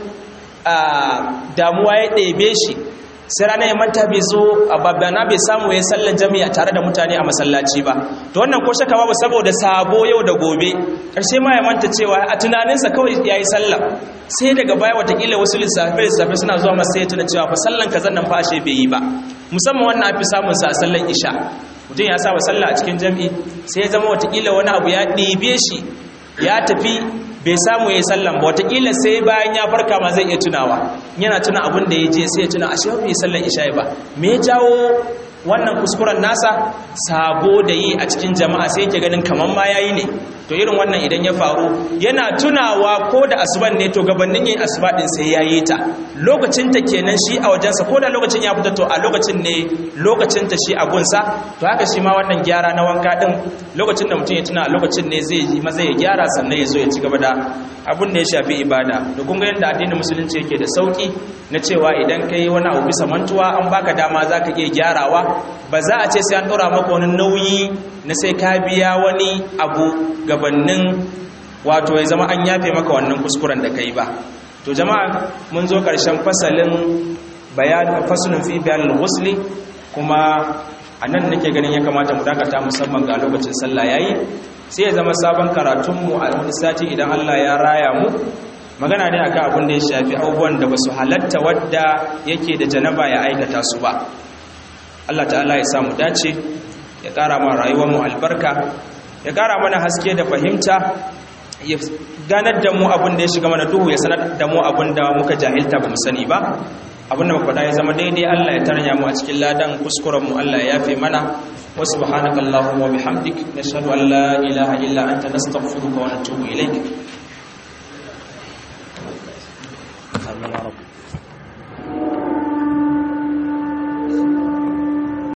damuwa ya ɗebe shi sai rana ya manta bai zo a babbana bai samu ya sallan jami'a tare da mutane a masallaci ba to wannan ko shaka babu saboda sabo yau da gobe karshe ma ya manta cewa a tunaninsa kawai ya yi sallah sai daga baya watakila wasu lissafe lissafe suna zuwa masa sai ya tuna cewa fa sallan kazan nan fa ashe bai yi ba musamman wannan afi samun sa a sallan isha mutum ya saba sallah a cikin jami'i sai ya zama watakila wani abu ya ɗibe shi ya tafi bai samu ya yi sallan ba watakila sai bayan ya farka ma zai iya tunawa yana tuna abin da ya je sai ya tuna ashe bai sallan isha'i ba me ya jawo wannan kuskuren nasa sabo da yi a cikin jama'a sai yake ganin kaman ma yayi ne to irin wannan idan ya faru yana tunawa ko da asuban ne to gabanin yin asuba din sai yayi ta lokacin ta kenan shi a wajensa ko da lokacin ya fita to a lokacin ne lokacin ta shi a gunsa to haka shi ma wannan gyara na wanka din lokacin da mutum ya tuna a lokacin ne zai yi maza ya gyara sannan ya zo ya ci gaba da abin da ya shafi ibada da kun ga yadda addinin musulunci yake da sauki na cewa idan kai wani abu bisa mantuwa an baka dama zaka iya gyarawa ba za a ce sai an ɗora maka wani nauyi na sai ka biya wani abu gabanin wato ya zama an yafe maka wannan kuskuren da ka yi ba to jama'a mun zo ƙarshen fasalin bayan fasalin fi bayan al kuma a nan nake ganin ya kamata mu dakata musamman ga lokacin sallah yayi sai ya zama sabon karatunmu a wani sati idan Allah ya raya mu magana ne akan abin da ya shafi abubuwan da basu halatta wadda yake da janaba ya aikata su ba Allah ta'ala ya samu dace ya ƙara ma rayuwar mu albarka ya ƙara mana haske da fahimta ya ganar da mu abin da ya shiga mana duhu ya sanar da mu abin da muka jahilta ba mu sani ba abin da muka ya zama daidai Allah ya tarnya mu a cikin ladan kuskuren mu Allah ya yafe mana wa subhanakallahumma wa bihamdik nashhadu an la ilaha illa anta nastaghfiruka wa natubu ilaik